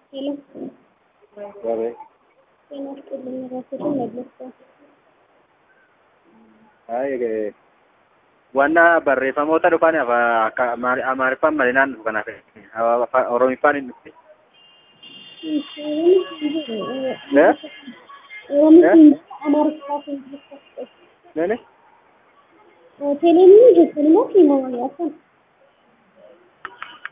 ሄሎ Wabe. ጤና ይስጥልኝ ራስዎትን መለስኩ። Ay, eh, wanna barreeffamoota dhufan afa- akka Amaari- amaariffaan malinaan dhufu kanaaf afa- oromiffaan hin dhufne. Eh? ኦሮምኛ አማርኛ Nani? ቴሌቪዥን jechuun immoo fiilmoowwan yaasan